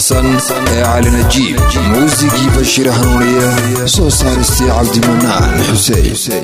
caansan ee cali najiib muusigii bashiir hanuuniye soo saaristii cabdimanaan xuseen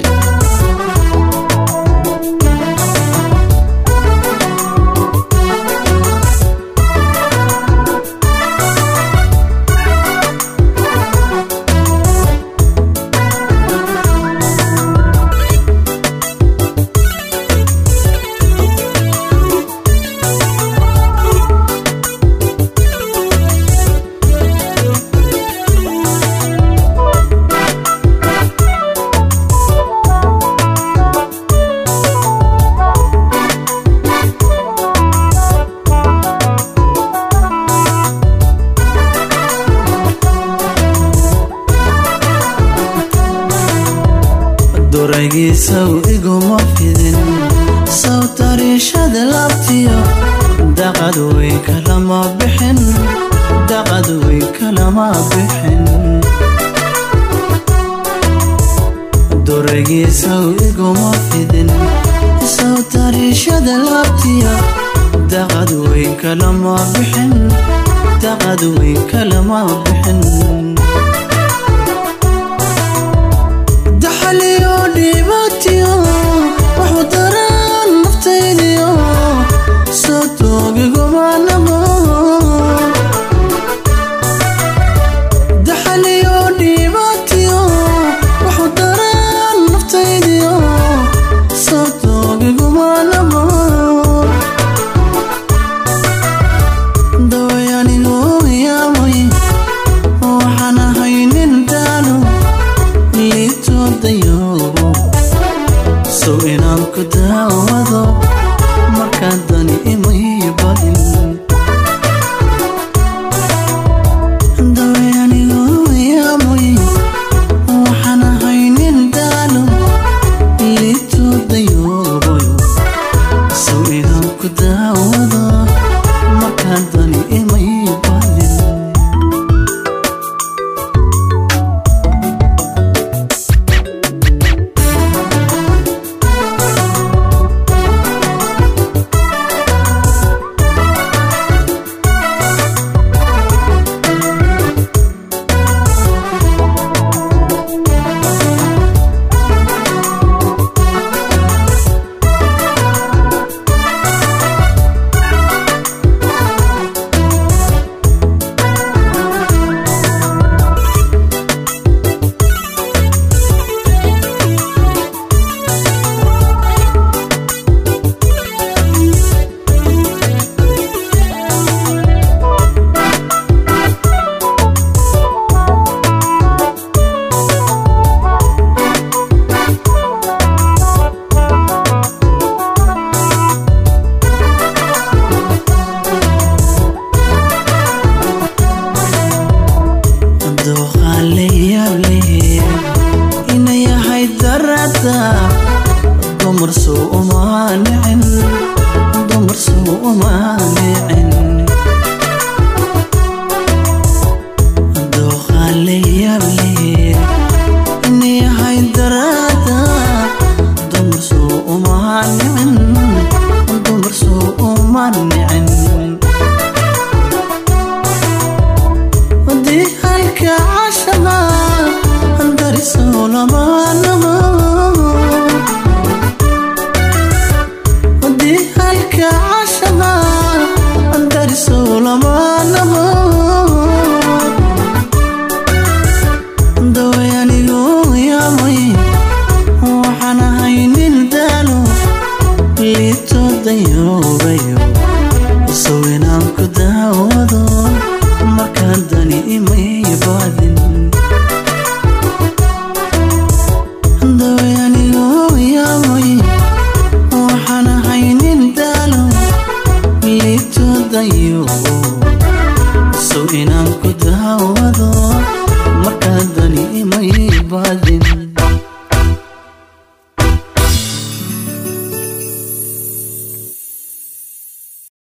duraygiisaw iguma fidin saw tariishada laabtiyo daqad wey kalama bixin daqad wey kalama bixin duraygiisaw iguma fidin saw tariishada laabtiyo daqad wey kalama bixin daqad wey kalama bixin daxaliyo dhibaatiyo waxu daraan naftaydiyo soo toogigumanamo daxaliyo dhibaatiyo waxu daraan naftaydiyo soo toogigumanamo dawayanigu yaamay waxaan ahay nin daalo liitoodayo sow inaan ku daawado markaa dani imay badin dawayanigu yaamay waxaan ahay nin daalo liitoodayo sow inaan ku daawado markaa dani imay badin inayahay darada dumarsu umaanicin dumarsu umaanicin dooqaaleyable inayahay darada dumarsu umaanicin dumarsu umaanicin ودي هلك عشما اندرس ولمانما ودي هلك عشما اندرس ولمانما دويانيغو يا مي وحنا هينين دالو ليتو ديو بيو سوينaan ku daawado markaan dani imay baadin dawayanigo yaamay waxaan ahay nin daalo liitoodayo sow inaan ku daawado markaan dani imay baadin